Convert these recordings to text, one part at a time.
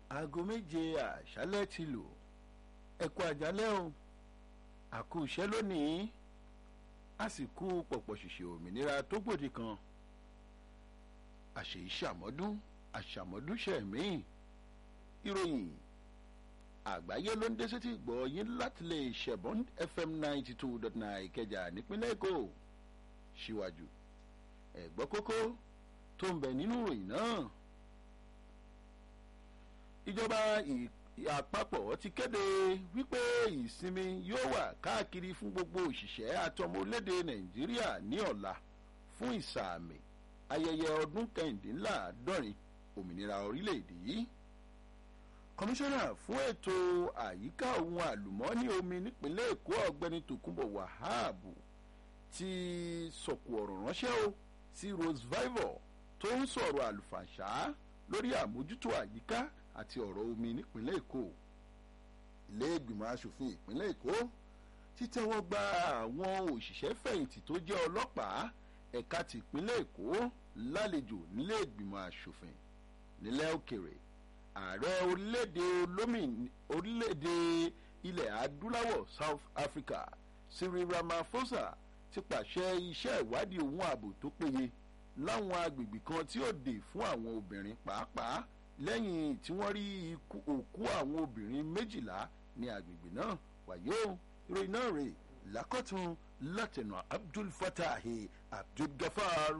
aago méje àṣálẹ́ ti lò ẹ kú àjálẹ́ o àkú iṣẹ́ lónìí a sì kú pọ̀pọ̀ ṣìṣe òmìnira tó gbòdì kan àṣèyí ṣàmọ́dún àṣàmọ́dún ṣẹ̀mí ìròyìn àgbáyé ló ń dé sétí gbọ́ yín láti lè ṣẹ̀bọ́n fm ninety two dot nine ìkẹjà nípínlẹ̀ èkó síwájú ẹ̀gbọ́ kókó tó ń bẹ nínú ìròyìn náà ìjọba àpapọ̀ ti kéde wípé ìsinmi yóò wà káàkiri fún gbogbo òṣìṣẹ́ àtọmọ orílẹ̀-èdè nàìjíríà ní ọ̀la fún ìsàmì ayẹyẹ ọdún kẹrìndínláàádọ́rin òmìnira orílẹ̀-èdè yìí kọmíṣánná fún ètò àyíká ohun àlùmọ́ọ́nì omi nípínlẹ̀ èkó ọ̀gbẹ́ni tòkunbọ̀ wàhábù ti sọ̀kù ọ̀rọ̀ ránṣẹ́ o sí rose vivor tó ń sọ̀rọ̀ àlùfàṣà lórí àmójútó àyíká àti ọ̀rọ̀ omi nípínlẹ̀ èkó ilé ìgbìmọ̀ asòfin ìpínlẹ̀ èkó títẹ́wọ́ gba àwọn òṣìṣẹ́ fẹ̀yìntì tó jẹ́ ọlọ́pàá ẹ̀ka ti ìpínlẹ̀ èkó lálejò nílé ìgbìmọ̀ asòfin nílẹ̀ òkèrè ààrẹ orílẹ̀-èdè orílẹ̀-èdè ilẹ̀ adúláwọ̀ south africa cyril ramaphosa ti pàṣẹ iṣẹ́ ìwádìí ohun ààbò tó péye láwọn agbègbè kan tí ó dè fún àwọn obìnrin pàápàá lẹ́yìn tí wọ́n rí òkú àwọn obìnrin méjìlá ní agbègbè náà wàyó ìròyìn náà rè lákọ̀tún látẹ̀nà abdul fatahi abdul gafar.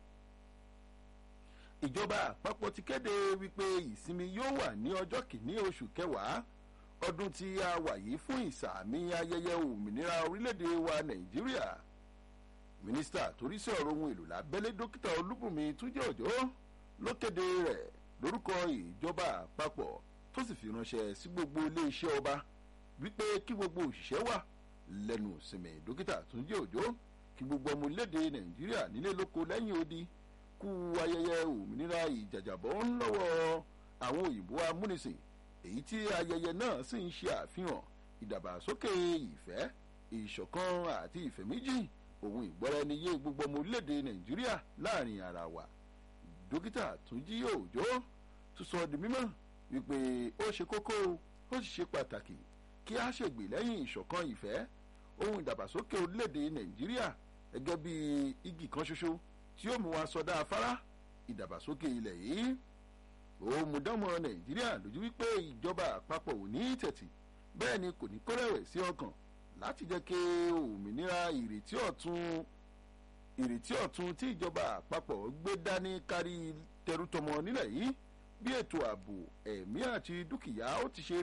ìjọba àpapọ̀ ti kéde wípé ìsinmi yóò wà ní ọjọ́ kìíní oṣù kẹwàá ọdún tí a wà yìí fún ìsàmì ayẹyẹ òmìnira orílẹ̀-èdè wa nàìjíríà mínísítà torí sí ọ̀rọ̀ ohun èlò lábẹ́lé dókítà olúbùnmi túnjẹ́ òjò ló kéde rẹ̀ lórúkọ ìjọba àpapọ̀ tó sì fi ránṣẹ́ sí gbogbo iléeṣẹ́ ọba wípé kí gbogbo òṣìṣẹ́ wà lẹ́nu ìsinmi dókítà túnjí òjò kí gbogbo ọmọ orílẹ̀-èdè nàìjíríà nílé lóko lẹ́yìn odi kú ayẹyẹ òmìnira ìjàjàbọ̀ ńlọ́wọ́ àwọn òyìnbó amúnisìn èyí tí ayẹyẹ náà sì ń ṣe àfihàn ìdàgbàsókè ìfẹ́ ìṣọ̀kan àti ìfẹ́ méjì òun ìgbọ́ra ẹni yé gbogbo ọmọ orílẹ̀-èdè nàìjíríà láàrin ara wa dókítà túnjí òjò tún sọ di mímọ́ wípé ó ṣe kókó ó sì ṣe pàtàkì kí a ṣègbè lẹ́yìn ìṣọ̀kan ìfẹ́ ohun ìdàgbàsókè orílẹ̀-èdè nàìjíríà gẹ́gẹ́ bí igi kan ṣoṣo tí ó mú wa sọdá afárá ìdàgbàsókè ilẹ̀ yìí ó mú dánmọ̀ nàìjíríà lójú wípé ìjọba àpapọ̀ ò ní tẹ̀tì bẹ́ẹ̀ ni kò ní kórẹ̀wẹ̀ sí ọkàn láti jẹ́ kí òmìnira ìrètí ọ̀tun ìrètí ọ̀tun tí ìjọba àpapọ̀ gbé dání kárí tẹrútọmọ nílẹ̀ yìí bí ètò ààbò ẹ̀mí àti dúkìá ó ti ṣe